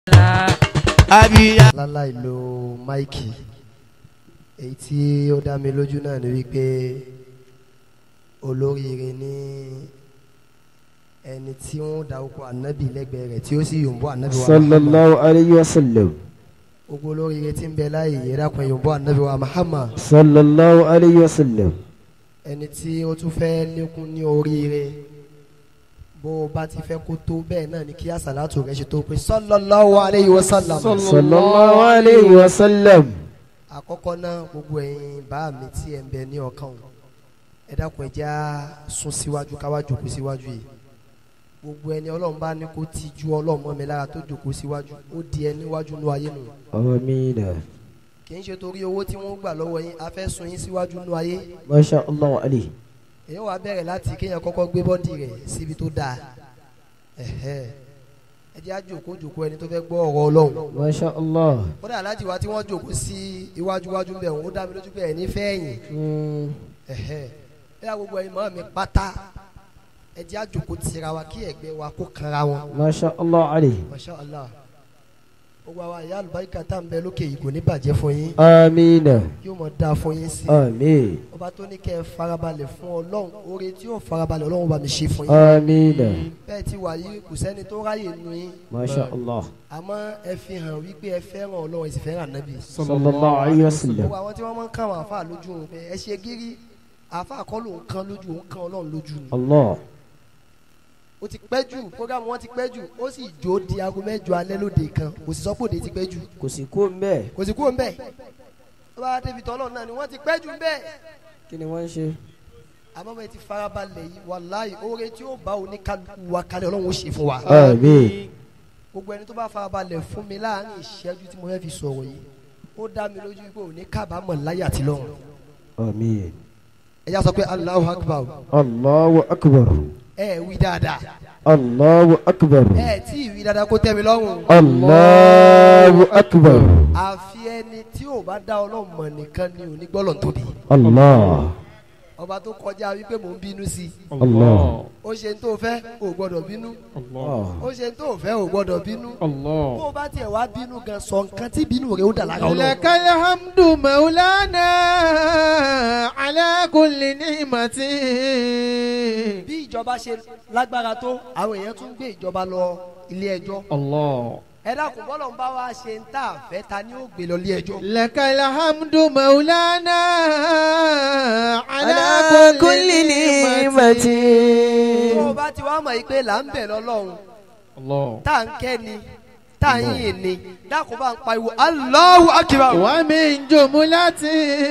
abiya. láláì lo máìkì èyí tí ó dá mi lójú náà ni wípé olóríire ní ẹni tí wọ́n dárúkọ ànábì lẹ́gbẹ̀ẹ́ rẹ̀ tí ó sì yòǹbó ànábì wa Muhammad. sallallahu alayhi wa sallam gbogbo olóríire tí ń bẹ láàyè yẹ dákun yòǹbó ànábì wa Muhammad sallallahu alayhi wa sallam ẹni tí ó tún fẹ́ lékún ní oríire bó o bá ti fẹ́ kó tó bẹ́ẹ̀ náà ni kí àsàlátù rẹ̀ ṣe tó pé sallallahu alayhi wa sallam. sallallahu alayhi wa sallam àkọ́kọ́ náà gbogbo ẹ̀yin bá mi tí ẹ̀ ń bẹ ní ọkàn o ẹ dákun ẹ jẹ́ á sún síwájú káwá jòkó síwájú yìí gbogbo ẹni ọlọ́run bá ní kó ti ju ọlọ́run mọ́ mi lára tó jòkó síwájú ó di ẹ níwájú nú ayé nù amina kì í ṣe torí owó tí wọ́n gbà lọ́wọ́ yín a fẹ́ sun yín síwájú nú ayé masha allah alayhi èyí wàá bẹ̀rẹ̀ láti kéèyàn kọ́kọ́ gbé bọ́dì rẹ̀ síbi tó dáa ẹ̀hẹ́ ẹ jẹ́ á jòkó jòkó ẹni tó fẹ́ gbọ́ ọ̀rọ̀ ọlọ́run masha allah kódà aláàjì wa tí wọ́n jòkó sí iwájú wájú bẹ̀ wọ́n ó dá mi lójú pé ẹ̀ ní fẹ́ẹ̀yìn Mm, ẹhẹ ẹ yà gbogbo ẹ̀yin mọ́ mi pátá ẹ jẹ́ àjòkó tira wa kí ẹ̀gbẹ́ wa kó kanra wọn masha allah alayhi masha allah gbogbo àwa ìyá àlùbáríkà tá à ń bẹ lókè yìí kò ní bàjẹ́ fún yín amina yóò mọ̀ dáa fún yín sí amin ọba tó ní kẹ́ ẹ farabalẹ̀ fún ọlọ́run oore tí yóò farabalẹ̀ ọlọ́run bá mi ṣe fún yín amina bẹ́ẹ̀ ti wà yìí kò sẹ́ni tó ráyè nu yín masha allah àmọ́ ẹ fi hàn wípé ẹ fẹ́ràn ọlọ́run ẹ sì fẹ́ràn ànábì sallallahu alayhi wa sallam gbogbo àwọn tí wọ́n máa ń kàn àwọn àfa lójú wọn pé ẹ ṣe gírí àfa kọ́ ló ń kan lójú òun kan ọlọ́run lójú ni allah ó ti pẹ́ jù programu wọn ti pẹ́ jù ó sì jó di aago mẹ́jọ alẹ́ lóde kan kò sì sọ pé òde ti pẹ́ jù kò sí kó mbẹ kò sì kúrò ń bẹ̀ ó bá débi tọ́lọ̀ náà ni wọ́n ti pẹ́ jù ń bẹ̀ kí ni wọ́n ń ṣe àmọ́ bẹ́ẹ̀ ti farabalẹ̀ yìí wàláhì oore tí ó bá oníkálukú wa kalẹ̀ ọlọ́run ó ṣe fún wa amin gbogbo ẹni tó bá farabalẹ̀ fún mi láàrin ìṣẹ́jú tí mo fẹ́ fi sọ̀rọ̀ yìí ó dá mi lójú pé òní kábàámọ̀ láyà tí lọ́run amin ẹ yá sọ pé Allahu Akbar allahu akbar ẹ wí dáadáa allahu akbar ẹ tí ì wí dáadáa kó tẹ́ mi lọ́rùn allahu akbar àfi ẹni tí ò bá dá ọlọ́run mọ̀ nìkan ni ò ní gbọ́lọ̀ tóbi allah ọba tó kọjá wípé mò ń bínú sí i allah ó ṣe ń tó fẹ́ ò gbọ́dọ̀ bínú allah ó ṣe ń tó fẹ́ ò gbọ́dọ̀ bínú bó o bá tiẹ̀ wá bínú gan sọ nǹkan tí bínú rẹ̀ ó dà lára ọlọ́run. لك الحمد مولانا على كل نعمة bí ìjọba ṣe lágbára tó àwọn èèyàn tún gbé ìjọba lọ ilé ẹjọ́ الله ẹ dákun bọ́lọ̀ ń bá wa ṣe ń tà fẹ́ ta ni ó gbé lọ ilé ẹjọ́. لك الحمد مولانا على على كل كل نعمة tó o bá ti wá mọ̀ yìí pé là ń bẹ̀ lọ́lọ́run الله tá à ń kẹ́ ni tá à ń yìn ni dákun bá ń pariwo Allahu Akbar. ومن جملة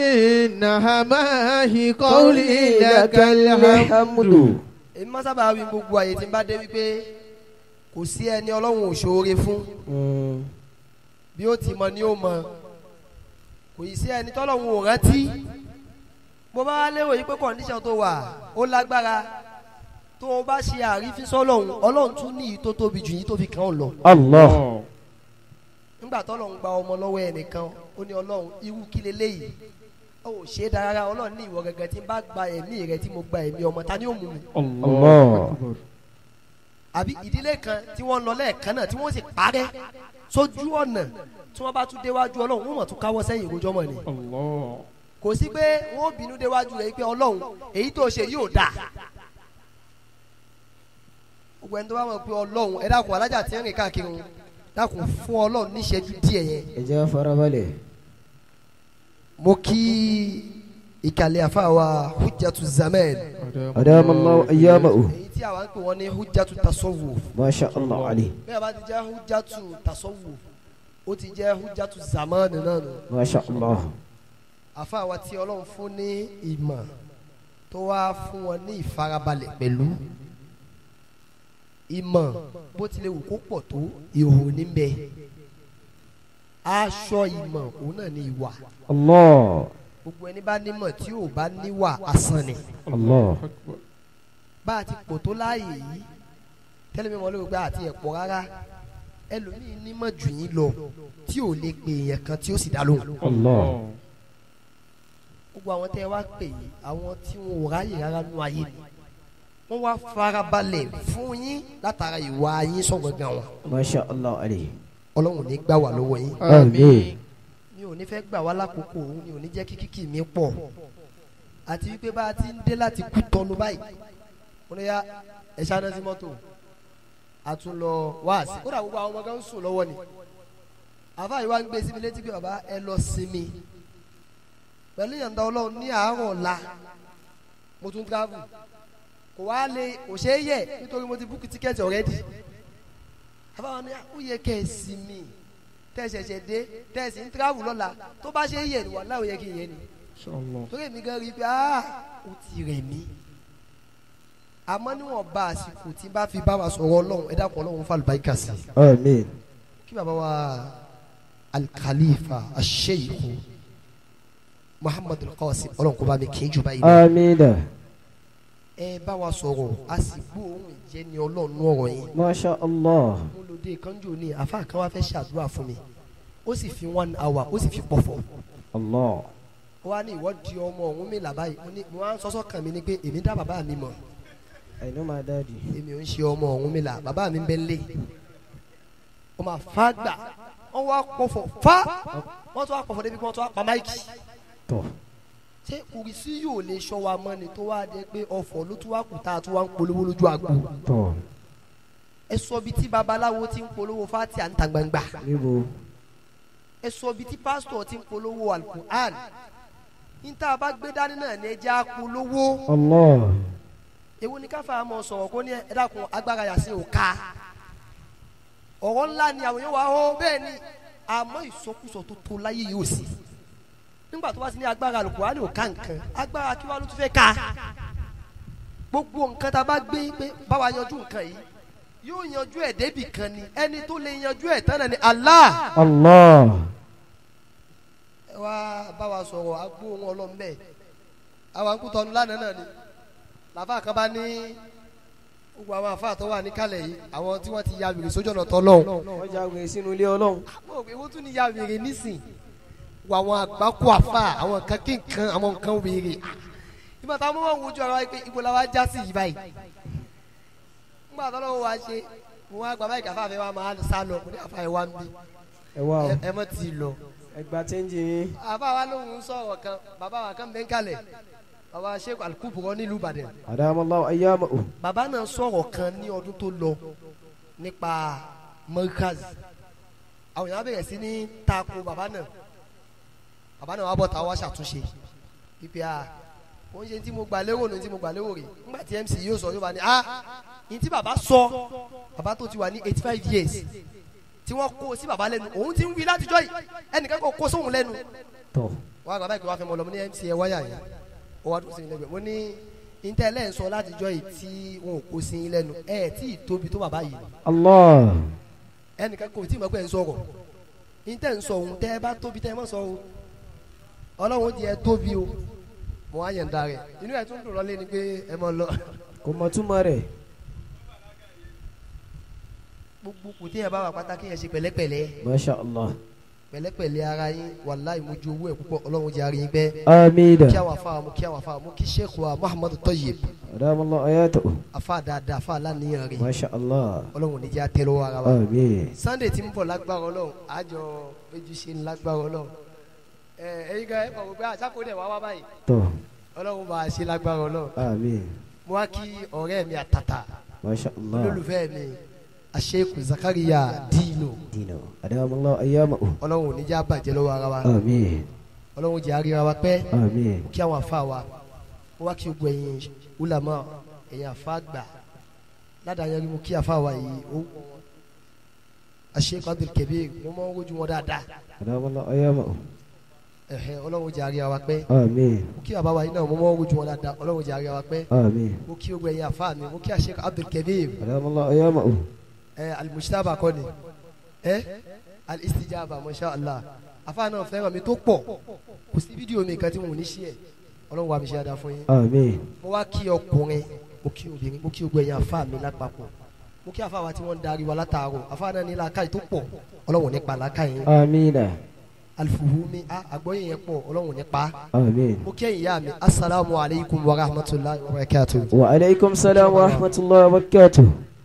نهمه قولي لك الحمد alhamdu èmi máa sábà wí gbogbo àyè tí n bá dé wípé kò sí ẹni ọlọ́run ò ṣoore fún Mm, bí ó ti mọ ni ó mọ kò yìí sí ẹni tọ́lọ́run ò rántí bó bá wá lérò yìí pé kọ̀ǹdíṣàn tó wà ó lágbára tó o bá ṣe àrífín sọ́lọ́run ọlọ́run tún ní ìyí tó tóbi jù yìí tó fi kàn ọ́ lọ allah nígbà tọ́lọ́run gba ọmọ lọ́wọ́ ẹnìkan ó ní ọlọ́run irú kí leléyìí ó ò ṣe é dára ọlọ́run ní ìwọ gẹ́gẹ́ tí n bá gba ẹ̀mí rẹ tí mo gba ẹ̀mí ọmọ ta ni ó mú mi allah àbí ìdílé kan tí wọ́n lọ lẹ́ẹ̀kan náà tí wọ́n sì parẹ́ sójú ọ̀nà tí wọ́n bá tún déwájú ọlọ́run wọ́n mọ̀ tún káwọ́ sẹ́yìn ìrojọ́ mọ̀ ni الله kò sí pé wọ́n bínú déwájú rẹ̀ pé ọlọ́run èyí tó ṣe yóò dáa gbogbo ẹni tó bá mọ̀ pé ọlọ́run ẹ dákun alájà tí ń rìn káàkiri ń dákun fún ọlọ́run níṣẹ́jú díẹ̀ yẹn ẹ jẹ́ farabalẹ̀ mo kí ìkàlẹ̀ àfàwà hujjatu zaman adama allah ayyamahu èyí tí àwa ń pè wọ́n ní hujjatu tasawuf masha allah alayhi bí a bá ti jẹ́ hujjatu tasawuf ó ti jẹ́ hujjatu zaman náà nù. masha allah àfàwà tí ọlọ́run fún ní ìmọ̀ tó wá fún wọn ní ìfarabalẹ̀ pẹ̀lú ìmọ̀ bó tilẹ̀ wù kó pọ̀ tó ìhò níbẹ̀ aṣọ ìmọ̀ òun náà ní ìwà allah gbogbo ẹni bá nímọ̀ tí ò bá níwà asán ni allah bá a ti pò tó láàyè yìí tẹ́lẹ̀ mi mọ̀ lórí pé àti ẹ̀pọ̀ rárá ẹlòmíín nímọ̀ jù yín lọ tí ò lè pè èèyàn kan tí ó sì dá lóhùn allah gbogbo àwọn tẹ́ ẹ wá pè yìí àwọn tí wọn ò ráyè rárá nú ayé ni wọ́n wá farabalẹ̀ fún yín látara ìwà yín sọ̀gbọ̀ngàn wọn masha allah alayhi ọlọ́run ní gbà wá lọ́wọ́ yín Àmín. mi ò ní fẹ́ gbà wá lákòókò òun mi ò ní jẹ́ kí kíkì mi pọ̀ àti wípé bá a ti ń dé láti kú tọ́nu báyìí mo ní ya ẹ̀ ṣáná sí mọ́tò a tún lọ wá sí kódà gbogbo àwọn ọmọ kan ń sùn lọ́wọ́ ni àfa yìí wá ń gbé síbi létí pé bàbá ẹ lọ sinmi pẹ̀lú ìyànda ọlọ́run ní àárọ̀ ọ̀la mo tún travel kò wá lè kò ṣeé yẹ nítorí mo ti búkú tíkẹ́ẹ̀tì already àfa wọn ni ó yẹ kẹ́ ẹ sinmi tẹ̀sẹ̀sẹ̀ dé tẹ̀sí ń travel lọ́la tó bá ṣe é yẹ ni wàhálà ò yẹ kí n yẹ ni Inshallah. torí èmi gan rí i pé ah ó ti rẹ̀ mí àmọ́ níwọ̀n bá àsìkò tí n bá fi bá wa sọ̀rọ̀ ọlọ́run ẹ dákun ọlọ́run fún àlùbáríkà sí i Àmín. kí bàbá wa alikalifa aṣeyìkú muhammadu qasim ọlọ́run kó bá mi kì í jù báyìí lọ. Àmín. ẹ bá wa sọ̀rọ̀ a sì gbóòórùn ìjẹ́ ni ọlọ́run nú ọ̀rọ̀ yín Masha Allah. mo lòdì kanjú ní àfa kan wá fẹ́ ṣàdúrà fún mi ó sì fi one hour ó sì fi pọ̀fọ̀ Allah. ó wá ní ìwọ di ọmọ ọ̀hún mi là báyìí mo ní mo wá ń sọ́sọ́ kàn mí ni pé èmi dá bàbá mi mọ̀ I know my daddy. èmi ò ń ṣe ọmọ ọ̀hún mi là bàbá mi ń bẹ lé ó máa fa gbà wọ́n wá pọ̀fọ̀ fa wọ́n tún wá pọ̀fọ̀ débi pé wọ́n tún wá pa máìkì Tọ́. ṣé kùrìsí yóò lè ṣọ́ wa mọ́ ni tó wá dé pé ọ̀fọ̀ ló tún wá kù tá a tún wá ń polówó lójú àgbo Tọ́. ẹ sọ bí tí babaláwo ti ń polówó fati à ń ta gbangba Níbo? ẹ sọ bí tí pásítọ̀ ti ń polówó alukur'an níta bá gbé dání náà ní ẹja polówó Allah. èwo ni káfa mọ sọ̀rọ̀ kó ní ẹ dákun agbára yàtí ò ká ọ̀rọ̀ ńlá ni àwọn yóò wá ó bẹ́ẹ̀ ni àmọ́ ìsọkúsọ tó tó láyé yóò sí nígbà tó bá ti ní agbára alukur'an ò ká nǹkan agbára kí wàá ló tún fẹ́ ká gbogbo nǹkan tá a bá gbé pé báwa yanjú nǹkan yìí yóò yanjú ẹ̀ débì kan ni ẹni tó lè yanjú ẹ̀ tán náà ni Allah Allah. ẹ wá bá wa sọ̀rọ̀ agbó wọn ọlọ́run bẹ́ẹ̀ àwọn akútọ́nu lánàá náà ni làbá kan bá ní gbogbo àwọn àfa tó wà níkàlẹ̀ yìí àwọn tí wọ́n ti ya wèrè sójú ọ̀nà tọ́lọ́hún Wọ́n jáwé sínú ilé Ọlọ́run. mo rò pé wọ́n tún ní ya wèrè nísìn wọ àwọn àgbákò àfa àwọn nǹkan kí nǹkan àwọn nǹkan wèrè ìgbà táwọn ọmọ wọn wojú ara wa pé ibo la wa já sí yìí báyìí nígbà tó lọ́wọ́ wa ṣe mo wá gba báyìí káfá fẹ́ wa máa sá lọ mo ní àfa ẹ̀ wá ń bí Ẹ wá o. ẹ- ẹ mọ̀ tì í lọ Ẹgbà chẹ́ńjì yín. àbá wa lóhùn ń sọ̀rọ̀ kan bàbá wa kan bẹ́ẹ̀ kalẹ̀ bàbá sheikh alukuburo nílùú ìbàdàn Adamallahu ayyamahu. bàbá náà sọ̀rọ̀ kan ní ọdún tó lọ nípa merkaz àwọn èèyàn bẹ̀rẹ̀ sí ní tako bàbá náà bàbá náà wà bọ̀ táwa ṣàtúnṣe pípẹ́ a wọ́n ṣe tí mo gbà lérò ní tí mo gbà lérò rè nígbà tí mc yóò sọ yóò bá ní a ní tí bàbá sọ bàbá tó ti wà ní eighty five years tí wọ́n kó sí bàbá lẹ́nu òun ti ń wí látijọ́ yìí ẹnìkan kò kó sóhun lẹ́nu Tọ́. wọn àgbà báyìí kí wọn fẹ́ mọ lọ mo ní mc ẹ wáyà yẹn ó wá dùn sí mi lẹ́gbẹ̀ẹ́ mo ní intẹlẹ ń sọ látijọ́ yìí tí wọn ò kó sí yín lẹ́nu ẹ tí ì tóbi tó bàbá yìí Allah. ẹnìkan kò tí ì mọ̀ pé ẹ ń sọ̀rọ̀ intẹ ń sọ ohun tẹ ẹ bá tóbi tẹ ẹ mọ̀ sọ o ọlọ́run di ẹ tóbi o mo wá yẹn da rẹ inú ẹ tún dùn lọlé ni pé ẹ mọ lọ Kò mọ túmọ̀ rẹ̀. gbogbo kò tí ẹ bá wà pátákì yẹn ṣe pẹ̀lẹ́pẹ̀lẹ́ Masha Allah. pẹ̀lẹ́pẹ̀lẹ́ ara yín wàláì mo ju owó ẹ púpọ̀ ọlọ́run jẹ́ àárín pẹ́ Àmín. kí àwọn afa mo kí àwọn afa mo kí sheikh wa muhammadu tayyib Adamallahu ayatahu. afa dáadáa afa aláníyàn rẹ̀ Masha Allah. ọlọ́run níjà tẹ́lẹ̀ ara wa Àmín. sunday tí ń bọ̀ lágbára ọlọ́run àjọ méjì ṣe ń lágbára ọlọ́run ẹ ẹyin kan ẹ kọ̀ pé àṣàkó dẹ̀ wá wá báyìí Tọ́. ọlọ́run bá a ṣe lágbára ọlọ́run Àmín. mo wá kí ọ̀rẹ́ mi àtàtà Masha Allah. olólùfẹ́ mi àṣekù zakariya dino Dino. Adamallahu ayyamahu. ọlọ́run níjà bàjẹ́ lọ́wọ́ ara wa Àmín. ọlọ́run jẹ́ àríra wa pẹ́ Àmín. kí àwọn afa wa mo wá kí gbogbo ẹ̀yin ulama ẹ̀yin afa gbà ládàá yẹn mo kí afa wa yìí ó àṣekù abdul kabir mo mọ ojú wọn dáadáa Adamallahu ayyamahu. ẹ̀hẹ́ ọlọ́run jẹ́ àríra wa pẹ́ Àmín. mo kí bàbá wa yìí náà mo mọ ojú wọn dáadáa ọlọ́run jẹ́ àríra wa pẹ́ Àmín. mo kí gbogbo ẹ̀yin afa mi mo kí àṣekù abdul kabir Adamallahu ayyamahu. ẹ alimusitaba kọ́ ni ẹ alistijaba masha allah afa náà fẹ́ràn mi tó pọ̀ kò sí fídíò mi kan tí mo ní ṣí ẹ̀ ọlọ́run wa mi ṣe dáadáa fún yín Àmín. mo wá kí ọkùnrin mo kí obìnrin mo kí gbogbo ẹ̀yin afa mi lápapọ̀ mo kí afa wa tí wọ́n ń darí wa látàárọ̀ afa náà ní làákàyè tó pọ̀ ọlọ́run nípa làákàyè yín Àmín. alifuhumi a àgbọ́yé yẹn pọ̀ ọlọ́run nípa Àmín. mo kí ẹ̀yin ìyá mi asalaamu alaykum wa rahmatulahi wa barakatuh. Wa alaykum salam wa rahmatullahi wa barakatuh.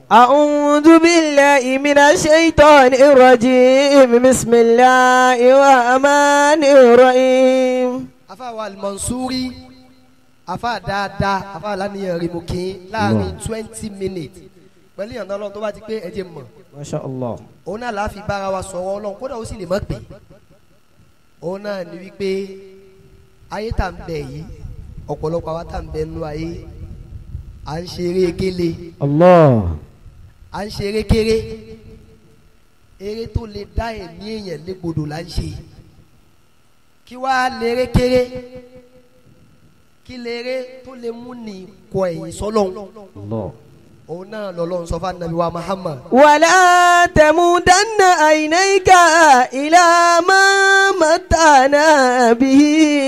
أعوذ بالله من الشيطان الرجيم بسم الله الرحمن الرحيم afa wa almansuri afa dáadáa afa lánìyàn rí mo kí n láàrin twenty minutes pẹ̀lú ìyànà ọlọ́run tó bá ti pé ẹ jẹ́ mọ̀ ما شاء الله òun náà láàfin bára wa sọ̀rọ̀ ọlọ́run kódà ó sì lè mọ̀ pé òun náà ní wípé ayé tá à ń bẹ yìí ọ̀pọ̀lọpọ̀ àwa tá à ń bẹ nínú ayé à ń ṣeré gélé الله à ń ṣeré kéré eré tó lè dá ẹ̀mí èèyàn légbodò là ń ṣe kí wàá léré kéré kí léré tó lè mú ní kọ ẹ̀yìn sọ́lọ́hún الله òun náà lọ́lọ́run sọ fún anabi wa Muhammad ولا تمودن عينيك إلى ما متعنا به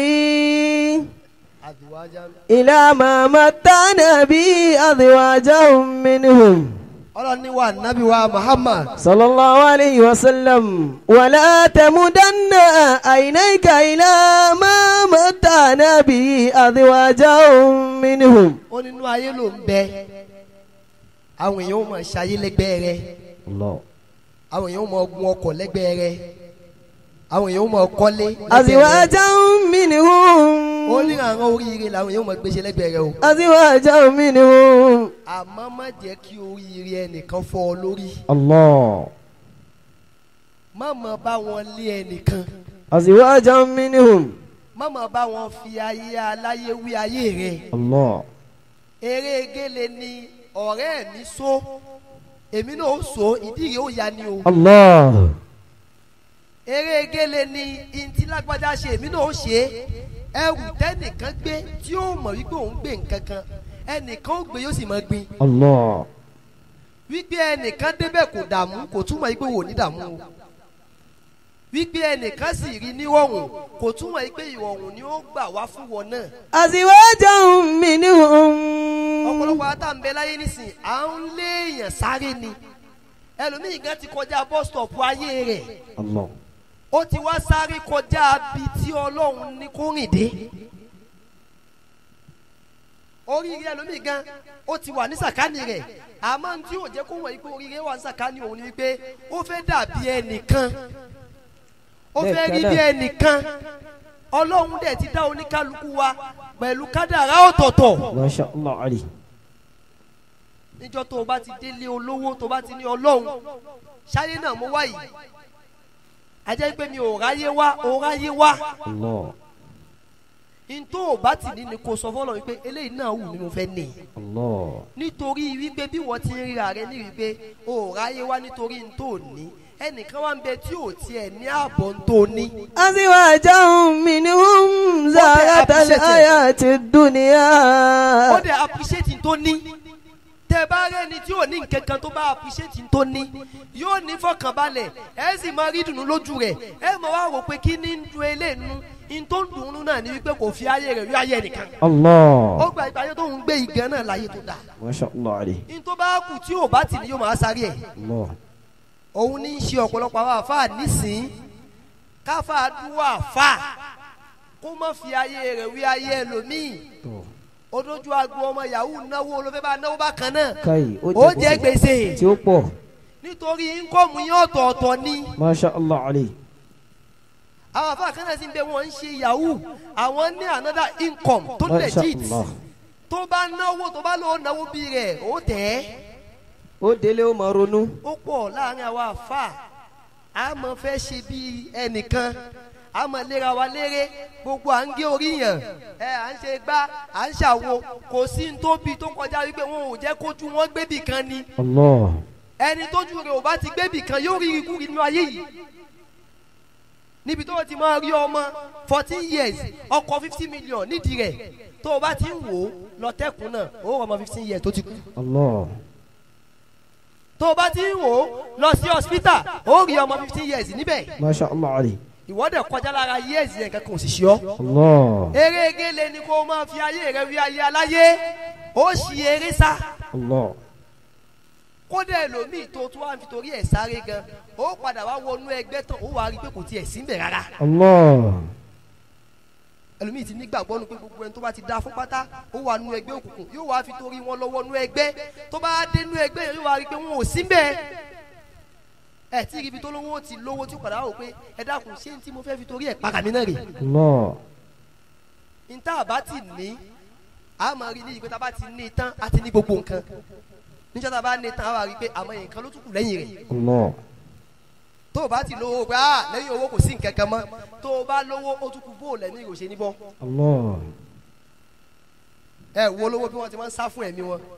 àdìwájà إلى ما متعنا به أزواجهم منهم ọlọ́run ní wa anabi wa Muhammad صلى الله عليه وسلم ولا تمدن عينيك إلى ما متعنا به أزواجهم منهم ó nínú ayé ló ń bẹ àwọn èèyàn ó máa ṣayé lẹ́gbẹ̀ẹ́ rẹ الله àwọn èèyàn ó máa gun ọkọ̀ lẹ́gbẹ̀ẹ́ rẹ àwọn èèyàn ó máa kọ́lé lẹ́gbẹ̀ẹ́ rẹ أزواجهم ó منهم ní àwọn oríire làwọn èèyàn ó máa gbéṣẹ́ lẹ́gbẹ̀ẹ́ rẹ o أزواجهم منهم àmọ́ má jẹ́ kí oríire ẹnìkan fọ́ ọ lórí الله má má bá wọn lé ẹnìkan أزواجهم منهم má má bá wọn fi ayé aláyé wí ayé rẹ الله eré gélé ni ọ̀rẹ́ mi so èmi náà ó so ìdí rẹ̀ ó ya ni o الله eré gélé ni ntí lágbájá ṣe èmi náà ó ṣe é ẹrù tẹ́nìkan gbé tí ó mọ̀ wípé òun gbé nǹkan kan ẹnìkan ó gbé yóò sì máa gbin الله wípé ẹnìkan débẹ̀ kò dààmú kò túmọ̀ wípé wò ní dààmú o wípé ẹnìkan sì rí nírọ̀rùn kò túmọ̀ wípé ìrọ̀rùn ni ó gbà wá fún wọn náà أزواجهم منهم ọ̀pọ̀lọpọ̀ àtàǹbẹ̀ láyé nísìn à ń léèyàn sáré ni ẹlòmíì gan ti kọjá bus stop ayé rẹ̀ الله ó ti wá sáré kọjá bí tí ọlọ́run ní kó rìn dé oríire ẹlòmíì gan ó ti wà ní sàkání rẹ̀ àmọ́ tí yóò jẹ́ kó wọ̀ yìí pé oríire wà ní sàkání òun ni wípé ó fẹ́ dàbí ẹnìkan ó fẹ́ rí bí ẹnìkan ọlọ́run dẹ̀ ti dá oníkálukú wa pẹ̀lú kádàrá ọ̀tọ̀ọ̀tọ̀ ما شاء الله عليه níjọ́ tó o bá ti délé olówó tó o bá ti ní ọlọ́run ṣáyé náà mo wá yìí ajẹ́ pé mi ò ráyé wá ò ráyé wá الله n tó o bá ti ní ni kò sọ fọlọ́ wípé eléyìí náà wù mí mo fẹ́ ní الله nítorí wípé bí wọ́n ti ń ríra rẹ ní wípé o ò ráyé wá nítorí n tó ní ẹnìkan wá ń bẹ tí ò tiẹ̀ ní ààbọ̀ n tó ní أزواجهم منهم زارة الحياة الدنيا ó dẹ̀ appreciate n tó ní tẹ bá rẹni tí ò ní nǹkan kan tó bá appreciate n tó ní yóò ní fọkànbalẹ̀ ẹ sì máa rí dùnú lójú rẹ̀ ẹ mọ̀ wá rò pé kí ní ń dun eléyìí n tó ń dùn ún náà ni wípé kò fi ayé rẹ̀ rí ayé nìkan ó الله gba ìgbà ayé tó ń gbé igan náà láyé tó dáa ما شاء الله عليه n tó bá kù tí ò bá tì ní yóò máa sáré ẹ̀ الله òun ní í ṣe ọ̀pọ̀lọpọ̀ àwọn àfáà nísìn káfáà dúró àfáà kó má fi ayé rẹ̀ wí ayé ẹlòmíì ó dójú agbo ọmọ yahoo náwó ló fẹ́ bá náwó bákan náà كاي ó jẹ́ gbèsè tí ó pọ̀ nítorí íńkọ́ọ̀mù yín ọ̀tọ̀ọ̀tọ̀ ni ما شاء الله عليه àwọn àfáà kan náà sì ń bẹ wọ́n ń ṣe yahoo àwọn ní another income tó ما شاء legit الله tó bá náwó tó bá lọ́ọ́ náwó bí rẹ̀ ó tẹ̀ ẹ́ ó délé ó máa ronú ó pọ̀ láàrin àwa àfáà a máa fẹ́ ṣe bí ẹnìkan a máa léra wa léré gbogbo à ń gé orí yàn ẹ à ń ṣe gbá à ń ṣàwo kò sí ní tóbi tó kọjá wípé wọn ò jẹ́ kójú wọn gbébì kan ni الله ẹni tójú rẹ̀ ò bá ti gbébì kan yóò rí ikú nínú ayé yìí níbi tó o ti máa rí ọmọ fourteen years ọkọ̀ fifty million nídìí rẹ̀ tó o bá ti ń wò ó lọ tẹ́kùn náà ó wọ ọmọ fifteen years tó ti kú الله tó o bá ti ń wò ó lọ sí hospital ó rí ọmọ fifteen years níbẹ̀ ما شاء الله عليه ìwọ́dẹ̀ kọjá lára years yẹn kankan ò sì ṣe ọ́. الله eré gele ni kó o máa fi ayé rẹ wí ayé aláyé ó ṣì eré sá الله kódà ẹlòmíì tó tún wá fi torí ẹ̀ sáré gan ó padà wá wọnú ẹgbẹ́ tán ó wá rí i pé kò tiẹ̀ sí ń bẹ̀ rárá الله ẹlòmíì ti nígbàgbọ́ nu pé gbogbo ẹni tó bá ti da fún pátá ó wà nú ẹgbẹ́ òkùnkùn yóò wá fi torí wọn lọ́wọ́ nú ẹgbẹ́ tó bá dé nú ẹgbẹ́ yẹn yóò wá rí i pé wọn ò sí bẹ́ẹ̀ ẹ tí ibi tó lówó ti lówó tí ó padà wò pé ẹ dákun ṣé ní tí mo fẹ́ fi torí ẹ̀ para mi náà rè Allah. níta àbá ti ní a máa rí ní ìpè tá a bá ti ní tán a ti ní gbogbo nǹkan níjọ́ tá a bá ní tán a wà rí i pé àmọ́ nǹkan ló tún kù lẹ́yìn rẹ̀ Allah. tó o bá ti lówó pé ah lẹ́yìn owó kò sí nǹkan kan mọ́ tó o bá lówó ó tún kù bóòlù ẹ̀mí ìròṣẹ́ níbọ̀ Allah. ẹ wo lówó bí wọ́n ti máa ń sá fún ẹ̀mí wọn.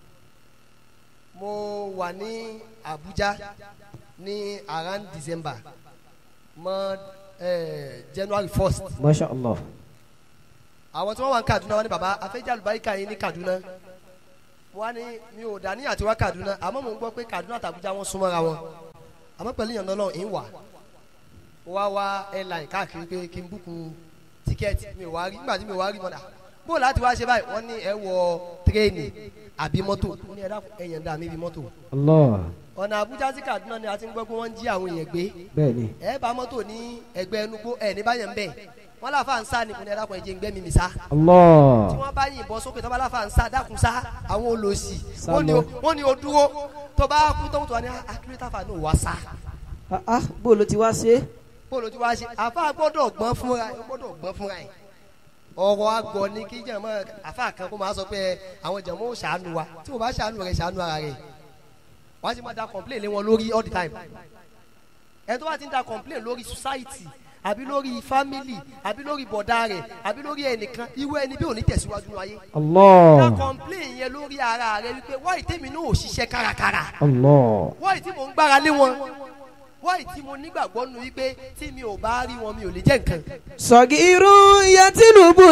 mo wà ní Abuja ní around December mọ́ eh, January first Masha Allah. àwọn tí wọ́n wà ní Kaduna wọ́n ní baba afẹ́jà àlùbáríkà yín ní Kaduna wọ́n ní mi ò dání àti wá Kaduna àmọ́ mò ń gbọ́ pé Kaduna àti Abuja wọ́n súnmọ́ra wọn àmọ́ pẹ̀lú ìyànà Ọlọ́run ń wà mo wá wá airline káàkiri pé kí n búkú tíkẹ́ẹ̀tì mi ò wá rí nígbà tí mi ò wá rí mọ́nà bó láti wá ṣe báyìí wọ́n ní ẹ wọ tírẹ́ẹ̀nì àbí mọ́tò mo ní ẹ dákun ẹ̀yàn dá mi bí mọ́tò Allah. ọ̀nà Abuja sí Kaduna ni a ti ń gbọ́ pé wọ́n ń jí àwọn èèyàn gbé Bẹ́ẹ̀ni. ẹ bá mọ́tò ní ẹgbẹ́ ẹnugbó ẹ̀ ní báyẹn ń bẹ̀ wọ́n láfa ń sá ni mo ní ẹ dákun ẹ jẹ́ ń gbẹ́ mi mi sá tí Allah. wọ́n bá yìnbọn sókè tó bá láfa ń sá dákun sá àwọn olòṣì Sá wọ́n ní lọ. o wọ́n ní o dúró tó bá kú tó ń tó wá ní akérètàfà náà wá sá Ah ah bó ló ti wá ṣe? bóòlù tí wàá ṣe àfa gbọ́dọ̀ gbọ́n fúnra ẹ̀ gbọ́dọ̀ gbọ́n fúnra ẹ̀ ọ̀rọ̀ àgọ́ ni kí jẹ̀mọ́ àfa kan kó máa sọ pé àwọn jẹ̀mọ́ ò ṣàánú wa tí mo bá ṣàánú rẹ̀ ṣàánú ara rẹ̀ wọ́n á sì máa da complain lé wọn lórí all the time ẹ̀ tó bá ti ń da complain lórí society àbí lórí family àbí lórí bọ̀dá rẹ̀ àbí lórí ẹnìkan irú ẹni bí ò ní tẹ̀síwájú ní ayé da Allah. complain yẹn lórí ara rẹ̀ wípé wáyé tèmi náà ò ṣiṣẹ́ kárakára Allah. wáyé tí mò ń gbára lé wọn wáyé tí mo nígbàgbọ́ nu wípé tí mi ò bá rí wọn mi ò lè jẹ́ nǹkan. Sọ̀gìrún yatilubu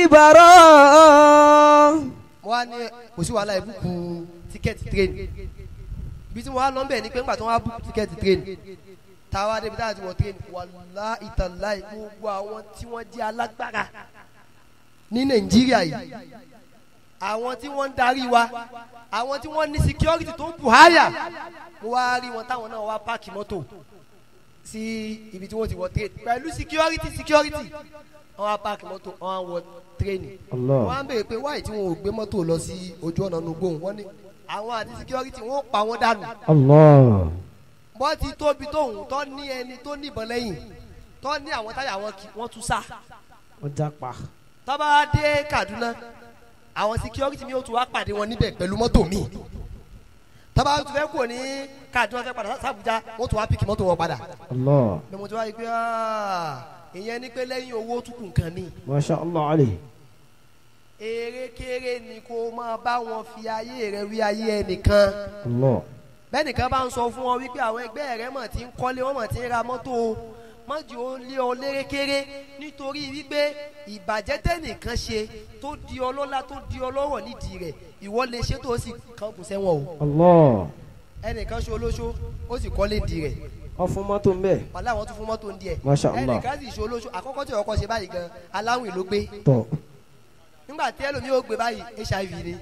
likibara. mo wá ní kò sí wàhálà ìbùkún tíkẹ́ẹ̀tì tírẹ́nì ibi tí mo wá lọ bẹ̀ ni pé nígbà tí wọ́n á bùkún tíkẹ́ẹ̀tì tírẹ́nì táwa débi táwa ti wọ tírẹ́nì wàlá ìtàlá gbogbo àwọn tí wọ́n jẹ́ alágbára ní nàìjíríà yìí àwọn tí wọ́n ń darí wa àwọn tí wọ́n ní security tó bù háyà mo wá rí wọn táwọn náà wá páàkì mọ́tò sí ibi tí wọ́n ti wọ tírẹ́nì pẹ̀lú security security wọ́n wá páàkì mọ́tò wọ́n wá wọ tírẹ́nì Allah. wọ́n á béèrè pé wáyé tí wọn ò gbé mọ́tò lọ sí ojú ọ̀nà nugbóhùn wọ́n ní àwọn àti security wọ́n ó pa wọ́n dànù Allah. wọ́n ti tóbi tóhùn tó ní ẹni tó níbọn lẹ́yìn tó ní àwọn táyà wọn kì wọ́n tún sá Wọ́n jápa. tọ́ba dé Kaduna àwọn security mi ó tún wá pàdé wọn níbẹ̀ pẹ̀lú mọ́tò mi tọ́ba tún fẹ́ kúrò ní Kaduna fẹ́ padà sàbújá wọ́n tún wá pìkì mọ́tò wọn padà Allah. ni mo ti wá rí i pé ah, ìyẹn ni pé lẹ́yìn owó tún kù nǹkan mi Masha Allah alayhi. erékeré ni kó máa bá wọn fi ayé rẹ wí ayé ẹnìkan Allah. bẹ́ẹ̀nìkan bá ń sọ fún ọ wípé àwọn ẹgbẹ́ rẹ mọ̀ tí ń kọ́lé wọ́n mọ̀ tí ń ra mọ́tò o mọ́jì ó lé ọ lérékéré nítorí wípé ìbàjẹ́ tẹ́nìkan ṣe tó di ọlọ́lá tó di ọlọ́rọ̀ nídìí rẹ̀ ìwọ lè ṣe tó sì kàn kù sẹ́wọ̀n o Allah. ẹnìkan ṣe olóṣó ó sì kọ́lé nídìí rẹ̀ Wọ́n fún mọ́tò ń bẹ̀. wàhálà wọn tún fún mọ́tò nídìí ẹ̀ Masha Allah. ẹnìkan sì ṣe olóṣó àkọ́kọ́ tí ọkọ̀ ṣe báyìí gan aláwìn ló gbé Tọ̀. nígbà tí ẹlòmíì ó gbé báyìí hiv ni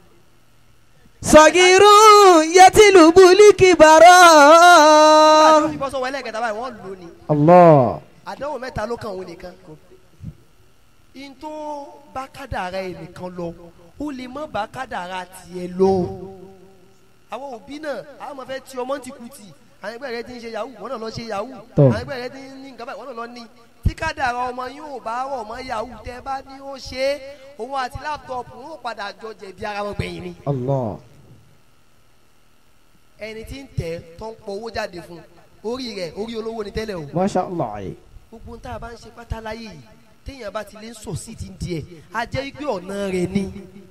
Sọ̀gìrún yatilubu likibara. nígbà tí ó fi bọ́ sọ́wọ́ ẹlẹ́gẹ̀ta báyìí wọ́n lò ní Allah. àdánwò mẹ́ta ló kàn òun nìkan in tó bá kádàrá ẹ nìkan lọ ó lè má bá kádàrá tiẹ̀ lọ àwọn òbí náà àwọn ọmọ fẹ́ ti ọmọ ti kú tì àwọn ẹgbẹ́ rẹ ti ń ṣe yahoo wọ́n náà lọ ṣe yahoo Tọ́. àwọn ẹgbẹ́ rẹ ti ń ní nǹkan báyìí wọ́n náà lọ ní tí kádàrá ọmọ yóò bá rọ̀ mọ́ yahoo tẹ́ bá ní ó ṣe é òun àti láptọ̀pù wọn ò padà jọ jẹ̀bi ara wọn gbẹ̀yìn ni Allah. ẹni tí ń tẹ̀ tó ń pọ owó jáde fún orí rẹ̀ orí olówó ni tẹ́lẹ̀ o Masha Allah alayhi. gbogbo tá a bá ń ṣe pátá láyé yìí téèyàn bá ti lè ń sọ sí ti ń di ẹ̀ á jẹ́ wípé ọ̀nà rẹ̀ ni.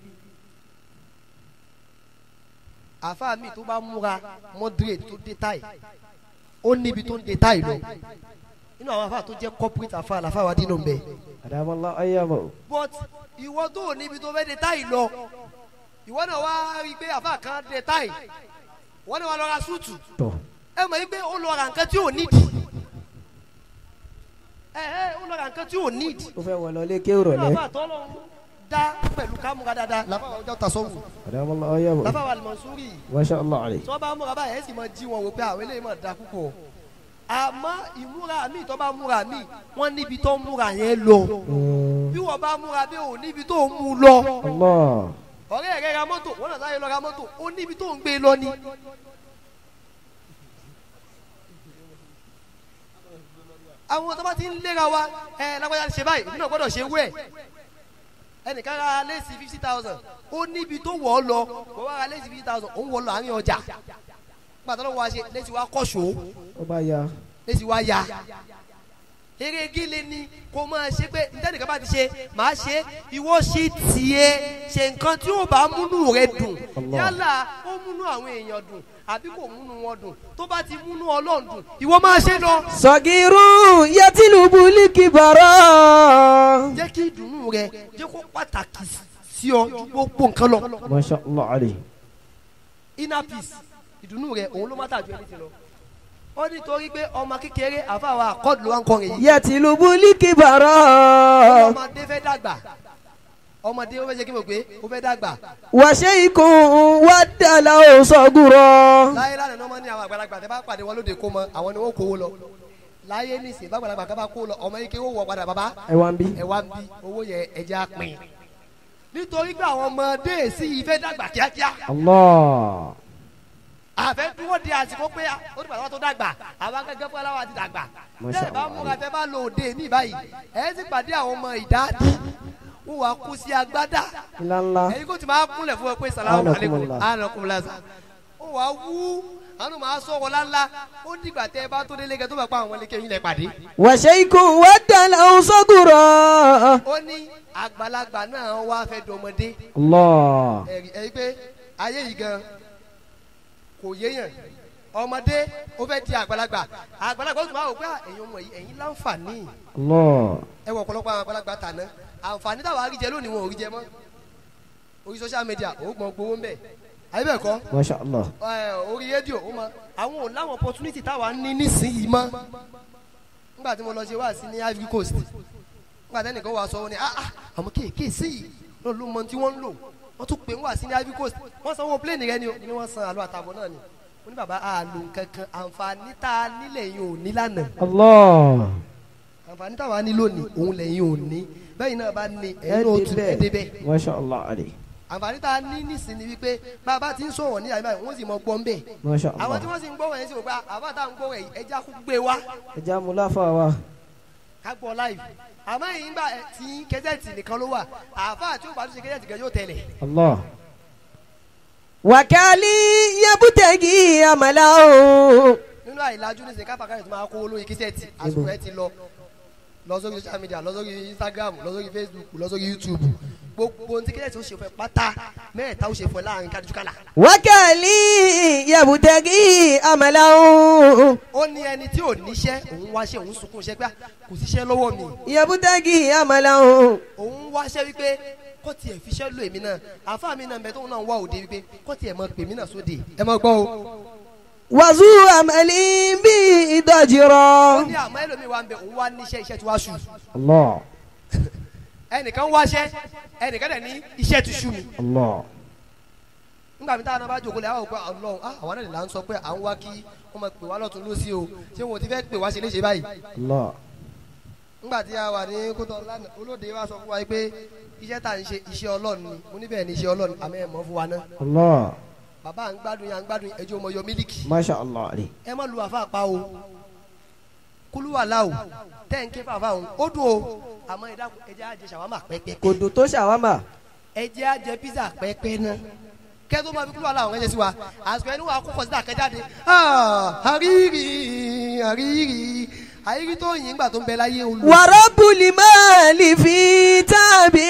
àfa mi tó bá múra moderate tó dé táì ó níbi tó ń dé táì lọ nínú àwọn àfa tó jẹ́ corporate àfa àlàfà wa dínú bẹ́ẹ̀ Adamallah ayyamahu. but ìwọ tó ò níbi tó fẹ́ dé táì lọ ìwọ náà wá rí i pé àfa kan dé táì ìwọ náà wá lọ ra súùtù Tọ̀. ẹ mọ̀ yí pé ó lọ ra nǹkan tí ò nídìí ẹ ẹ ó lọ ra nǹkan tí ò nídìí Ó fẹ́ wọ̀ lọ lé kéwù nínú rọ̀lẹ́. àfa àtọ́lọ́ dá pẹ̀lú kámúra dáadáa làbá àwọn ọjọ́ tasọ́wù Adamallah ayyamahu. làbá àwọn àlùmọ̀súrì Masha Allah alayhi. tí wọ́n bá múra báyìí ẹ̀ sì máa jí wọn wò pé àwọn eléyìí máa da púpọ̀ àmọ́ ìmúra mi tó bá múra mi wọ́n níbi tó múra yẹn lọ Mm. bí wọ́n bá múra bí òun níbi tó ń mú lọ Allah. ọ̀rẹ́ rẹ̀ ra mọ́tò wọ́n náà láyé lọ ra mọ́tò ó níbi tó ń gbé lọ ni. àwọn tó bá ti ń léra wa ẹ lágbájá ṣe báyìí èmi náà gbọ́dọ̀ ṣe wẹ̀ ẹnìkan ra léèsì fifty thousand ó níbi tó wọ̀ ọ́ lọ wọ́n wá ra léèsì fifty thousand òun wọ̀ ọ́ lọ àárín ọjà gbàtọ́ lọ́wọ́ wa ṣe léèsì wa kọ́ṣọ́ Ó bá ya. léèsì wa ya eré gíle ni kò máa ṣe pé ntẹ́nìkan bá ti ṣe máa ṣe ìwọ ṣe tiẹ̀ ṣe nǹkan tí ó bá múnú rẹ dùn Allah. yálà ó múnú àwọn èèyàn dùn àbí kò múnú wọn dùn tó bá ti múnú ọlọ́run dùn ìwọ máa ṣe lọ. Sọ̀gìrún yẹtìlúbù líkìbọ̀rọ̀. jẹ́ kí ìdùnnú rẹ jẹ́ kó pàtàkì sí ọ ju gbogbo nǹkan lọ. Masha Allah alayhi. inner peace ìdùnnú rẹ òun ló má tàjú ẹni ti lọ. ó nítorí pé ọmọ kékeré àfàwà àkọ́dù ló wá ń kọrin yìí. Yẹtìlúbù líkìbọ̀rọ̀. ọmọdé fẹ́ dàgbà ọmọdé ó fẹ́ ṣe kí mo pé ó fẹ́ dàgbà. Wàṣẹ ikùn wà dàlà ó sọ̀gùrọ̀. láyé lánàá ní wọ́n ní àwọn àgbàlagbà tẹ́ bá pàdé wọn lóde kó mọ àwọn ni wọ́n kówó lọ. láyé nísìnyí bá àgbàlagbà ká bá kó lọ ọmọ yìí kí wọ́n wọ padà bàbá Ẹ wá ń bí. ẹ wá ń bí owó yẹn ẹja pin. nítorí pé àwọn ọmọdé sí yìí fẹ́ dàgbà kíákíá. Allah. àfẹ́ dúró di àsìkò pé ó ti pàtàkì tó dàgbà àwọn akẹ́kẹ́ fún aláwa ti dàgbà. Masha tẹ́ ẹ bá Allah. múra tẹ́ bá lò òde ní báyìí ẹ sì pàdé àwọn ọmọ ìdádì wọ́n wá kú sí agbádá Ńlá ńlá. ẹ̀yin kò tí máa kúnlẹ̀ fún ẹ pé salamu aleykum Anakumullah. anakumula sa ó wàá wú àwọn máa sọ̀rọ̀ lánlá ó dìgbà tẹ́ ẹ bá tó délé kẹ́ tó bá pa àwọn ẹlẹ́kẹ́ yín lẹ pàdé. Wàṣẹ ikùn wà dàlà ó sọ̀gùrọ̀. ó ní àgbàlagbà náà wá fẹ́ dọmọdé Allah. ẹ̀rí ẹ̀rí pé ayé yìí gan kò yéèyàn ọmọdé ó fẹ́ di àgbàlagbà àgbàlagbà ó tún máa wò pé ẹ̀yin ọmọ yìí ẹ̀yin láǹfààní Allah. ẹ wọ ọ̀pọ̀lọpọ̀ àwọn àgbàlagbà tàná àǹfààní táwọn àríjẹ lónìí wọn ò rí jẹ mọ́ orí social media ó gbọ́n gbowó ń bẹ̀ àyè bẹ́ẹ̀ kọ́ Masha Allah. ẹ, orí rédíò ó mọ àwọn ò láwọn opportunity táwa ní nísìnyìí mọ́ nígbà tí mo lọ ṣe wá sí ní Ivory Coast nígbà tí ẹnìkan wà sọ wọn ni ah ah àwọn kéèké sí yìí ló ló mọ tí wọ́n ń lò wọ́n tún pè ń wá sí ní Ivory Coast wọ́n san owó plane rẹ ni o ni wọ́n san àlọ́ àtàbọ̀ náà ni mo ní bàbá àlò kankan àǹfààní tá a nílẹ̀ yìí ò ní lánàá Allah. àǹfààní táwa ní lónìí òun lẹ́yìn ò ní bẹ́ẹ̀ náà bá ní Ẹ ẹ̀yin náà tún ẹ̀ débẹ̀. débẹ̀ Masha Allah alayhi. àǹfààní tá a ní nísìnyí wípé bàbá ti ń sọ̀rọ̀ ní àyè wọ́n sì mọ gbọ́n bẹ́ẹ̀ Masha àwọn tí Allah. wọ́n sì ń gbọ́ wọ̀nyẹn sì wò pé àbá tá à ń gbọ́ wọ̀nyí ẹja kú gbé wa Ẹja mu láfa wa. ká gbọ́ láì àmọ́ yìí ńgbà tí kẹ́sẹ̀tì nìkan ló wà àfa tí ó bá tún ṣe kẹ́sẹ̀tì kan yóò tẹ̀lé Allah. Wàkálí yabutẹ́gì àmàlà o. nínú àìlájú ní sèkáfà káyọ̀ tó máa kówó lórí kẹ́sẹ̀tì àsìkò ẹ ti lọ lọ sórí social media lọ sórí Instagram lọ sórí Facebook lọ sórí YouTube gbogbo ohun tí kẹ́sẹ̀tì ó ṣe fún ẹ pátá mẹ́ẹ̀ta ó ṣe fún ẹ láàrin kájú kálá Wákàlí yabutẹ́gì àmàlà o. ó ní ẹni tí ò níṣẹ́ òun wáṣẹ́ òun sunkún iṣẹ́ pé kò síṣẹ́ lọ́wọ́ mi Yabutẹ́gì àmàlà o. òun wáṣẹ́ wípé kó tiẹ̀ fiṣẹ́ lò èmi náà àfa mi náà bẹ tóun náà wá òde wípé kó tiẹ̀ mọ pèmí náà sóde ẹ mọ gbọ́ o. Wàzú àmàlí bí ó ìdọ̀jìrọ̀. ní àmọ́ ẹlòmíì wa ń bẹ òun wá níṣẹ́ iṣẹ́ tí wàá ṣù Allah. ẹnìkan wáṣẹ́ ẹnìkan dẹ̀ ní iṣẹ́ ti ṣù mi. Allah. nígbà mi táwọn náà bá jókòó lé àwọn òkú ọlọ́run ah àwọn náà lè là ń sọ pé à ń wá kí wọ́n máa pè wá lọ́tún lọ́sí o ṣé wọn ò ti fẹ́ pè wá ṣe léṣe báyìí. Allah. nígbà tí a wà ní kótó lánàá olóde wa sọ fún wa pé iṣẹ́ tá à ń ṣe iṣẹ́ ọlọ́run ni mo níbẹ̀ ní iṣẹ́ ọlọ́run àmọ́ ẹ̀ mọ́ fún wa náà Allah. bàbá à ń gbádùn yà ń gbádùn ẹjọ́ ọmọ yọ mílíkì Masha Allah alayhi. ẹ má lu àfa pa o kúlúwàlà o tẹ́ǹkì fàfà o ó dùn o àmọ́ ẹ dákun ẹ jẹ́ àjẹ ṣàwámà pẹ́pẹ́ Kò dùn tó ṣàwámà. ẹ jẹ́ àjẹ pizza pẹ́pẹ́ náà kẹ́tọ́ máa fi kúlúwàlà àwọn ẹ̀jẹ̀ sí wa àsìkò ẹni wà kókò síta kẹjáde àríyìí àríyìí àríyìí tó yìn gbà tó ń bẹ láyé olú. Wàrọ́bùlì máa lè fi tàbí.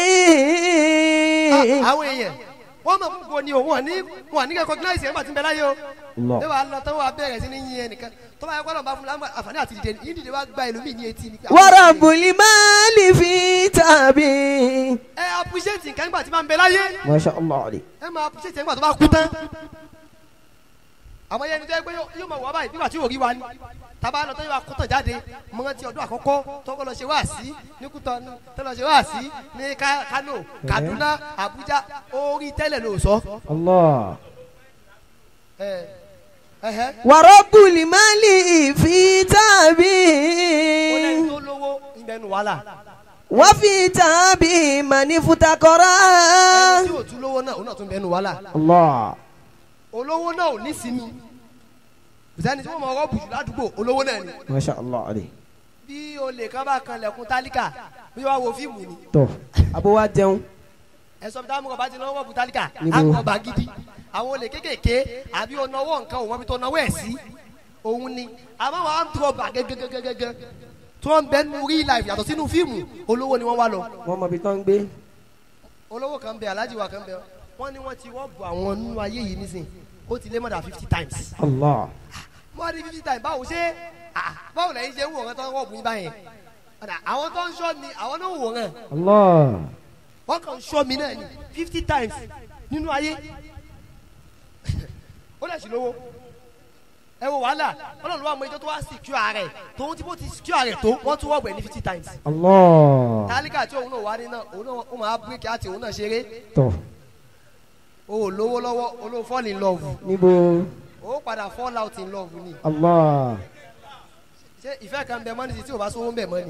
àwọn èèyàn wọ́n mọ̀ fún ni o wọ́n ní wọ́n ní kẹ́kọ̀ọ́ gíláàsì ẹ̀ ń gbà tí ń bẹ láyé o Allah. ẹ wàá lọ tán wàá bẹ̀rẹ̀ sí ní yin ẹnìkan tó bá yẹ kó lọ́nà bá fún lámbà àǹfààní àti dìde yìí dìde wá gba ẹlòmíì ní etí ni. Wàrọ́bùlì máa lè fi tàbí. ẹ appreciate nǹkan nígbà tí máa ń bẹ láyé Masha Allah alayhi. ẹ máa appreciate nígbà tó bá kú tán. àwọn yẹn ni tó yẹ pé yóò máa wà báyìí nígbà tí yóò rí wa ni tàbá lọ tó yẹ wá kó tàn jáde mọ ti ọdún àkọ́kọ́ tọkọ lọ ṣe wá sí ní Kútọ̀nù tó lọ ṣe wá sí ní Ká- Kano Kaduna Abuja orí tẹ́lẹ̀ ló sọ. Allah. ẹ ẹhẹ Wàrọ́bùlì máa lè fi tàbí. ó lẹ́ni tó lówó ìbẹ̀nu wàhálà وفي تعب من افتقرا ẹni tí ò tún lówó náà òun náà tún bẹnu wàhálà الله olówó náà ò ní sinmi bùsẹ́ni tí wọ́n mọ ọwọ́ bùjù ládùúgbò olówó náà ni ما شاء الله عليه bí olè kan bá kan lẹ̀kùn tálíkà bí wàá wo fíìmù ni tó abo wa jẹun ẹ̀sọ́ bí táwọn ọba ti náwó bù tálíkà Níbo? àwọn ọba gidi àwọn olè kékèké àbí onáwó nǹkan òun ọbí tó náwó ẹ̀ sí òun ni àmọ́ wàá ń tọ́ bà gẹ́gẹ́gẹ́gẹ́gẹ́ tí wọ́n ń bẹ nínú real life yàtọ̀ sínú fíìmù olówó ni wọ́n wá lọ wọn mọ ibi tó ń gbé olówó kan bẹ alájí wa kan bẹ wọ́n ní wọ́n ti wọ́n bu àwọn nínú ayé yìí nísìn ó ti lé mọ́dà fifty times allah wọ́n rí fifty times báwo ṣe ah, báwo lẹ́yìn ṣe ń wò wọ́n tó ń wọ̀ bùn yín báyẹn Ọ̀dà, àwọn tó ń ṣọ́ mi àwọn náà ń wò wọ́n allah wọ́n kàn ń ṣọ́ mi náà ní fifty times nínú ayé ó lè ṣì lówó ẹ wo wàhálà ọlọ́run ló wà mọ ẹjọ́ tó wá secure rẹ̀ tòun tí bó ti secure rẹ̀ tó wọ́n tún wọ́gbẹ̀ ní fifty times allah tálíkà tí òun náà wá ní náà òun náà ó máa bíríkì àti òun náà ṣeré tó o ò lówó lọ́wọ́ olówó fall in love níbo o ó padà fall out in love ni allah ṣé ìfẹ́ kan bẹ mọ́ ní ti tí o bá sówó ń bẹ̀ mọ́ ni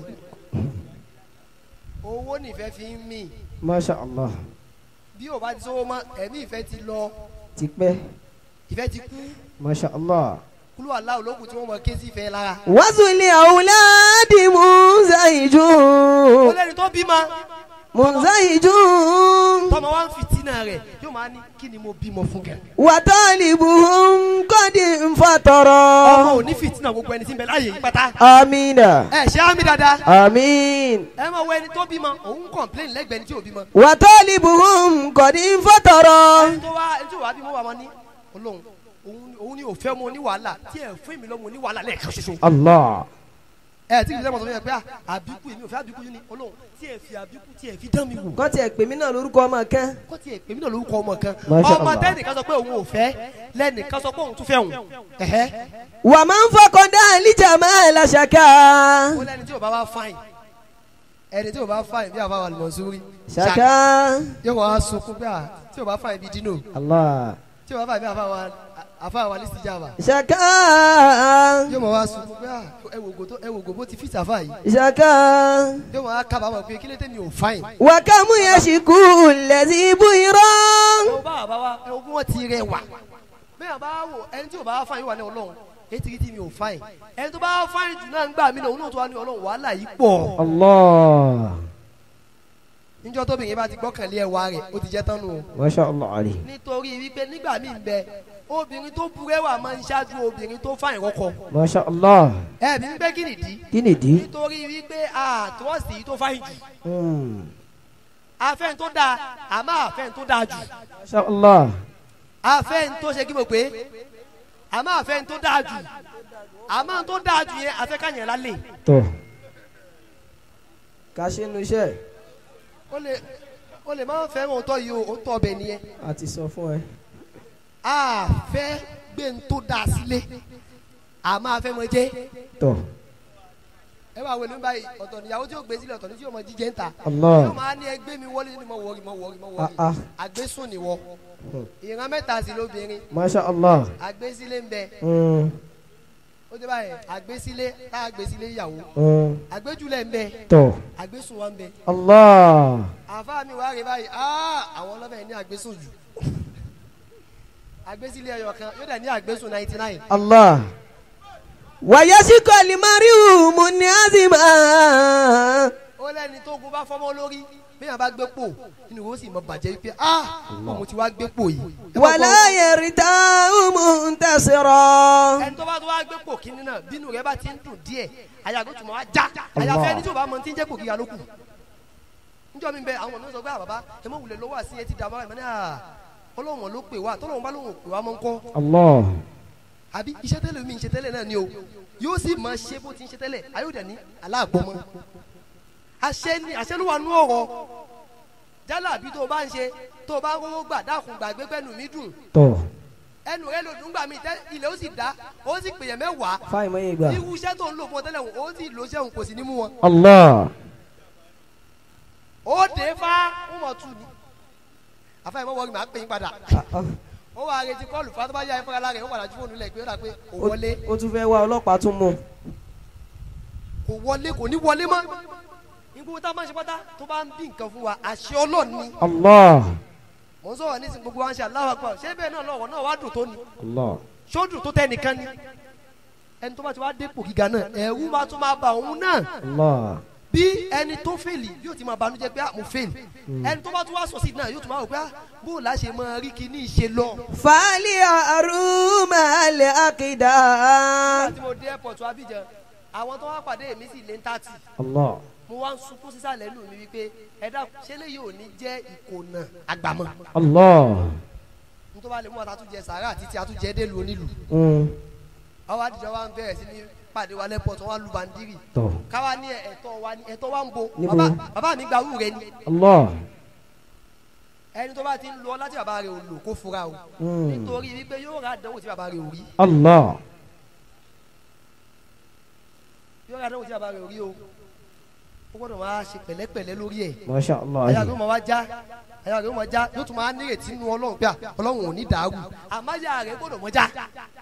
owó nífẹ̀ẹ́ fi ń mì masha allah bí o bá ti sówó mọ́ ẹ̀mí ìfẹ́ ti lọ tipẹ́ ìfẹ́ ti kú masha allah. kúlú aláwọ̀ lókun tí wọ́n mọ ké sí ìfẹ́ lára. وزن أولاد منزعج ó lẹ́ni tó bímọ منزعج tọmọ wa ń fìtínà rẹ̀ yóò máa ní kí ni mo bímọ fún kẹ. وطالبهم قد ọmọ انفطر ò ní fìtínà gbogbo ẹni tí ń bẹ láàyè yìí pátá. آمين ẹ ṣe àmì dáadáa. آمين ẹ máa wọ ẹni tó bímọ òun kọ̀ǹpléìn lẹ́gbẹ̀ẹ́ ẹni tí ò bímọ. وطالبهم قد انفطر ẹni tó wá ẹni tó wá bímọ wà máa ní olóhùn òun ni- òun ni òfẹ́ mo ní wàhálà tí ẹ fún mi lọ́mọ ní wàhálà lẹ́ẹ̀kan ṣoṣo. الله ẹ tí kìí sẹ́mọ̀ sọ fún yẹn pé à, àbíkú èmi ò fẹ́ àbíkú yìí ni olóhùn tí ẹ fi àbíkú tí ẹ fi dán mi wò. kọ́ tiẹ̀ pè mí náà lórúkọ ọmọ kan kọ́ tí ẹ pè mí náà lórúkọ ọmọ kan Masha ọmọ Allah. tẹ́nìkan sọ pé òun ò fẹ́ lẹ́nìkan sọ pé òun tún fẹ́ òun. ẹ̀hẹ́ ومن فقد الجمال شكا ó lẹ́ni tí ò bá wá fáìn ẹni tí ò bá fáìn bí àbá wà lọ sórí شكا yóò wá sunkún pé à tí ò bá fáìn bí dino الله tí ò bá fáìn bí àbá wà àfa wà lísì jàmbá شكا yóò mọ̀ wá sunkún pé à ẹ wò gò tó ẹ wò gò bó ti fi sàfà yìí شكا yóò mọ̀ wá kábàámọ̀ pé kí ló dé mi ò fáìn. وكم يشكو الذي بيرا ẹ wò bá àbá wa ẹ wò bí wọ́n ti rẹ wà bẹ́ẹ̀ bá wò ẹni tí ò bá fáìn wà ní ọlọ́run etí tí mi ò fáìn ẹni tó bá fáìn jù náà ń gbà mí náà òun náà tó wà ní ọlọ́run wàhálà yìí pọ̀ الله níjọ́ tóbi yẹn bá ti gbọ́kànlé ẹwà rẹ̀ ó ti jẹ́ tán nù o. ما شاء الله عليه nítorí wípé nígbà míì ń bẹ obìnrin tó burẹ́wà máa ń ṣáájú obìnrin tó fáìn kọ́kọ́ ما شاء الله ẹ bí wípé kí nìdí kí nìdí nítorí wípé àtúwọ̀sì yìí tó fáìn jù Hmm. afẹ́n tó dáa àmọ́ afẹ́n tó dáa jù ما شاء الله afẹ́n tó ṣe kí mo pé àmọ́ afẹ́n tó dáa jù àmọ́ tó dáa jù yẹn afẹ́ ká yẹn lálẹ́ tó ká ṣe nu iṣẹ́ ó lè ó lè máa ń fẹ́ràn òótọ́ yìí o òótọ́ ọbẹ̀ nìyẹn a ti sọ fún ẹ àfẹ́ gbé ń tó dáa sílé àmọ́ afẹ́ mọ jẹ́ tó ẹ bá wẹ̀lú báyìí ọ̀tọ̀ níyàwó tí ó gbé sílẹ̀ ọ̀tọ̀ ní tí yóò mọ jíjẹ́ ń ta Allah yóò máa ní ẹgbẹ́ mi wọlé ní mo wọrí mo wọrí mo ah wọrí ah àgbésùn ni wọ Hmm. ìran mẹ́ta sí lóbìnrin masha Allah àgbésílé ń bẹ Hmm. ó dé báyìí àgbésílé tá àgbésílé ìyàwó Hmm. àgbéjúlẹ̀ ń bẹ tó àgbésùn wa ń bẹ Allah àfa mi wá rí báyìí áá àwọn ọlọ́bẹ̀ ní àgbésùn jù àgbésílé ẹyọ kan yóò dẹ̀ ní àgbésùn ninety nine Allah wàyásíkò limariu muniazima ó lẹ́ni tó gun bá fọ́mọ́ lórí bí yàrá bá gbé pò inú wo sì mọ bàjẹ́ wípé á ọmọ tí wàá gbé pò yìí. Ẹ bá wàlá gbọ́- yẹrìtà muntasira ẹni tó bá tó wá gbé pò kínní náà bínú rẹ bá ti ń dùn díẹ̀ àyàgò tó máa já àyàfẹ́ ẹni tí ò bá mọ tí ń jẹ́ pò kíya ló kù. níjọ́ mi bẹ àwọn ọ̀nà sọ pé àbàbá ẹ mọ̀ wulẹ̀ lọ́wọ́ àti etí dàbọ̀ ẹ̀ mọ́ ní à ọlọ́wọ̀n ló pè wá tọ́lọ́wọ́n bá lóun pè wá mọ́ ń kọ́ Allah àbí iṣẹ́ tẹ́lẹ̀ mi ń ṣe tẹ́lẹ̀ náà ni o yóò sì máa ṣe bó ti ń ṣe tẹ́lẹ̀ ayọ̀dẹ̀ ní aláàgbọ́mọ́ àṣẹ ni àṣẹ ló wà nú ọ̀rọ̀ jálà àbí tó o bá ń ṣe tó o bá ń rówó gbà dákun gbàgbé pẹ́ẹ́nu mi dùn tó ẹnu rẹ lòdùn gbà mí tẹ́ ilẹ̀ ó sì dá ó sì pèyàn mẹ́wàá fáì mọ́ yẹn gbà irú iṣẹ́ tó ń lò fún ọ tẹ́lẹ̀ wọn ó sì lò sẹ́wọ̀n kò sí ní mú wọn Allah ó dé fá ó mọ̀ tù ní àfáà ìmọ̀ wọ́ọ̀rì máa ń pè yín padà Ah, ah. ó wà á retí kọ́ọ̀lù fún atọ́bá yá ẹ fúnra lára ẹ̀ ó padà ju fóònù lẹ̀ pé ó dà pé kò Ó- wọlé ó tún fẹ́ wá ọlọ́pàá tún mú kò wọlé kò ní wọlé mọ́ ìgbóhùn tá a máa ń ṣe pátá tó bá ń bí nǹkan fún wa àṣẹ ọlọ́run ni Allah. mò ń sọ̀rọ̀ nísìnyí gbogbo wa ń ṣe Allahu Akbar ṣé bẹ́ẹ̀ náà lọ́wọ́ náà wá dùn tó ni Allah. ṣó dùn tó tẹ́ nìkan ni ẹni tó bá ti wá dépò gíga náà ẹ̀rù máa tún máa bà òun náà Allah. bí ẹni tó fèlì yóò ti máa banújẹ́ pé ah, mo fèlì ẹni tó bá tún wá sọ sí náà yóò tún máa wò pé ah, bó o láṣẹ máa rí kíní ìṣe lọ. Fali aruma le akida. nígbà tí mo dé airport Abidjan àwọn tó wá pàdé mi sì lé ń tààtì Allah. mo wá ń sunkún sísàlẹ̀ nù mí wípé ẹ̀dá ṣẹlẹ̀ yóò ní jẹ́ ìkònà àgbàmọ́ Allah. nítorí wàá lè mú àtàtúnjẹ sàárà títí àtúnjẹ délùú onílù Mm. àwọn àdìjọ wa ń bẹ̀rẹ̀ sí ní pàdé wa lẹ́pọ̀ tó wá lu bandiri Tọ́. káwa ní ẹ̀tọ́ wa ní ẹ̀tọ́ wa ń bo Níbo? bàbá bàbá mi gba wúrẹ́ ni Allah. ẹni tó bá ti ń lọ láti bàbá rẹ̀ ò lò kó fura o Mm. nítorí wípé yóò ra àdánwò tí bàbá rẹ̀ ò rí Allah. yóò ra àdánwò tí bàbá rẹ̀ ò rí o ó gbọ́dọ̀ máa ṣe pẹ̀lẹ́pẹ̀lẹ́ lórí ẹ̀ Masha àyà Allah. rẹ̀ ó máa wá já àyà rẹ̀ ó máa já yóò tún máa nírètí nínú ọlọ́run pé à, ọlọ́run ò ní dàrú àmọ́ àyà rẹ̀ gbọ́dọ̀ mọ́ já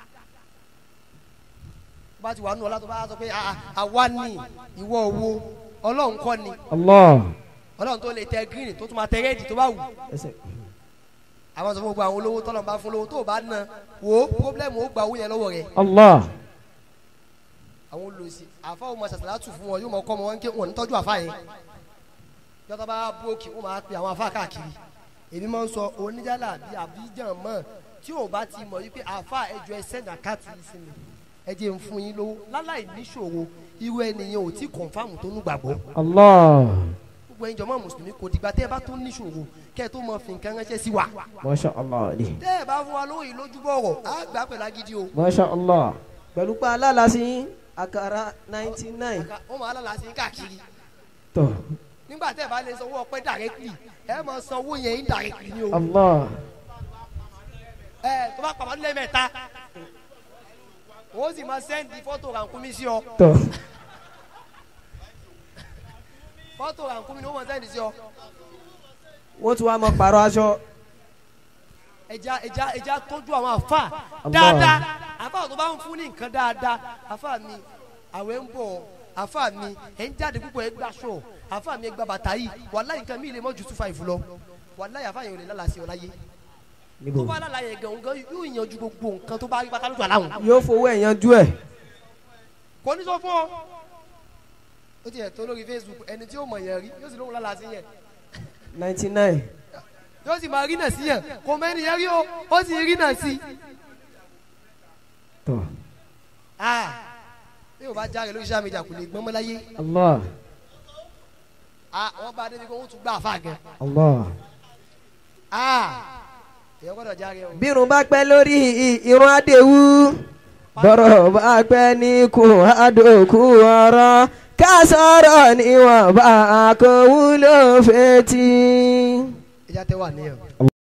bá ti wà nù ọlá tó bá sọ pé "Ah, ah, àwa ni ìwọ owó ọlọ́run kọ́ ni Allah. ọlọ́run tó lè tẹ green tó tún máa tẹ rẹ́ẹ̀dì tó bá wù Ẹsẹ̀. àwọn sọ fún gbogbo àwọn olówó tọ́lọ̀ bá fún lówó tó o bá ná wo pọ́blẹ́mù ó gba owó yẹn lọ́wọ́ rẹ̀ Allah. àwọn olùsí àfa ò mọ sàṣàlátù fún wọn yóò mọ kọ́ ọmọ wọn ké wọn ní tọ́jú àfa yẹn yọtọ̀ bá bóòkì wọn máa pe àwọn àfa káàkiri èmi máa ń sọ oníjàlá bíi àbíjàn mọ́ tí ò bá ti mọ̀ wípé àfa ẹjọ́ ẹsẹ̀ nàkàtì sí mi ẹ jẹ́ ń fún yín lówó láláì níṣòro irú ẹnìyẹn ò tí kọ̀ǹfàmù tó nígbàgbọ́ Allah. gbogbo ẹ̀yin jọmọ́ mùsùlùmí kò dìgbà tẹ́ ẹ bá tó níṣòro kẹ́ ẹ tó mọ fi nǹkan ránṣẹ́ sí wa Masha Allah. tẹ́ ẹ bá fún wa lówó yìí lójú bọ̀rọ̀ á gbà pẹ̀lú agídí o Masha Allah. Pẹ̀lú pa alálàsí àkàrà ninety nine. Àká- wọ́n máa lálàá sí káàkiri Tọ́. nígbà tẹ́ ẹ bá lè sanwó ọpẹ́ directly ẹ máa sanwó yẹn indirectly ni o Allah. ẹ tó bá pàmò lẹ́mẹ̀ta wọ́n sì máa sẹ́ndì fọ́tò rànkúmí sí ọ Tọ́. fọ́tò rànkúmí ni wọ́n máa sẹ́ndì sí ọ Wọ́n tún wá mọ pàrọ̀ aṣọ. ẹja ẹja ẹja tọ́jú àwọn àfa Allah. dáadáa àfa tó bá ń fún ní nǹkan dáadáa àfa mi àwẹ̀ ń bọ̀ àfa mi ẹ̀ ń jáde púpọ̀ ẹ̀ gbà ṣọ̀ àfa mi ẹ̀ gba bàtà yìí wàláyé nǹkan mi lè mọ́ ju two five lọ wàláyé àfa yẹn ò lè lálàá sí ọ láyé tó Níbo? bá lálàá yẹn gan gan yóò yanjú gbogbo nǹkan tó bá rí pátá lójú àláhùn Yóò fowó ẹ̀ yanjú ẹ̀. kò ní sọ fún ọ ó ti ẹ̀ tó lórí Facebook ẹni tí ó mọ̀ yẹn rí yóò sì lóhùn lálàá sí yẹn ninety nine. yóò sì máa rí náà sí yẹn kò mẹ́ni yẹn rí o ó sì rí náà sí. Tọ́. Ah, bí o bá jáde lórí social media kò lè gbọ́n mọ́ láyé Allah. Ah, wọ́n bá débi kó wọ́n tún gbà fà gan. Allah. Ah, èèyàn gbọ́dọ̀ jáde o. bírun bá pẹ́ lórí irun adéwú bọ́rọ̀ bá pẹ́ ní kù àdókù ọ̀rọ̀ ká sọ̀rọ̀ níwọ̀n bá kò wúlò fetí. ìjà tẹ wà níyàn.